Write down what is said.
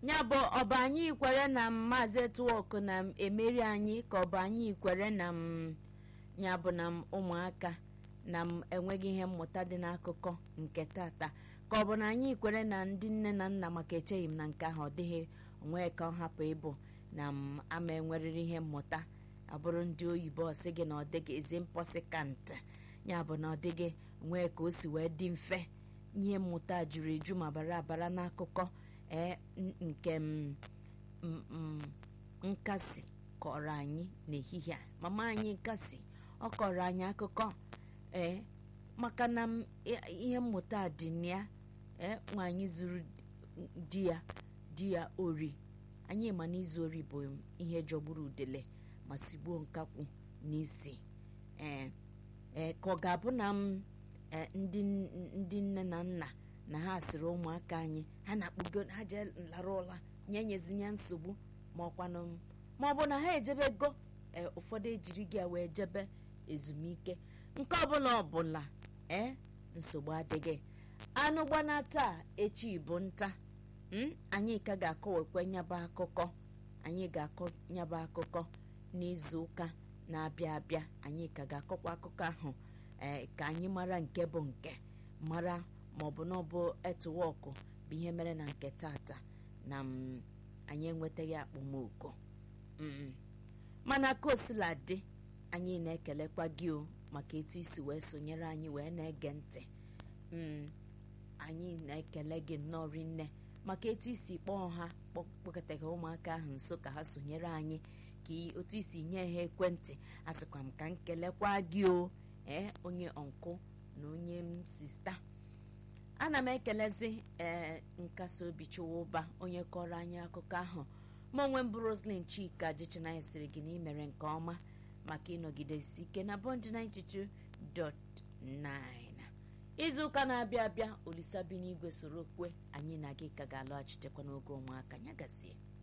ya bụ ọbụ anyị kwere na maazị etuwok na emeri anyị ka ọ bụ anyị kwere na m ya bụ na m ụmụaka na m enweghị ihe mmụta dị n'akụkọ nke tata ka ọ bụ na anyị kwere na ndị nne na nna maka echeghị m na nke ahụ ọ dịghị onwe ka ọ hapụ ịbụ na m ama enwerịrị ihe mmụta abụrụ ndị oyibo ọsị gị na ọ dịghị ezi mposi kant ya bụ na ọ dịghị nwee ka o si wee dị mfe ihe mmụta juru eju ma bara abara n'akụkọ ee nke m nkasi kọrọ anyị n'ehihie a mama anyị nkasi ọ kọrọ anyị akụkọ ee maka na ihe mmụta dị na ya ee nwaanyị zuru di ya di ya ori anyị ma na izu ori bụ ihe jọgburu udele ma sigbuo nkakwu n'isi ee ee ka ọ ga-abụ na m ndị nne na nna na ha sịrị ụmụaka anyị ha na-akpụgo ha jee lara ụla nye nyezinye nsogbu ma ọkwanụ ma ọ bụ na ha ejebego ee ụfọdụ ejiri gị wee jebe ezumike nke ọbụla ọbụla ee nsogbu adịghị anụ gbana taa echi bụ nta anyị ka ga-akọwekwe nyaba akụkọ anyị ga-akọ nyaba akụkọ n'izu ụka na-abịa abịa anyị ka ga-akọkwa akụkọ ahụ ee ka anyị mara nke bụ nke mara ma ọ bụ na ọ bụ etuwọkụ bụ ihe mere na nke tata na anyị enwetaghị akpọmoko mana ka osila dị anyị na-ekelekwa gị o maka etu isi wee sonyere anyị wee na-ege ntị anyị na-ekele gị nnọọ rinne maka etu isi kpọọ ha kpọkọtaghị ụmụaka ahụ nso ka ha sonyere anyị ka otu isi nye ha ekwentị asịkwa m ka m kelekwa gị o ee onye ọnkụ na onye m sista ana m ekelezi ee nkasi obi chụwa ụba onye kọrọ anyị akụkọ ahụ ma onwe m bụ roslyn chika jichinanya siri gị na imere nke ọma maka ịnọgidesi ike na bond 92.9 izu ụka na-abịa abịa olisa bi n'igwe soro kwe anyị na gị ka ga-alọghachitekwa n'oge ụmụaka nyagazie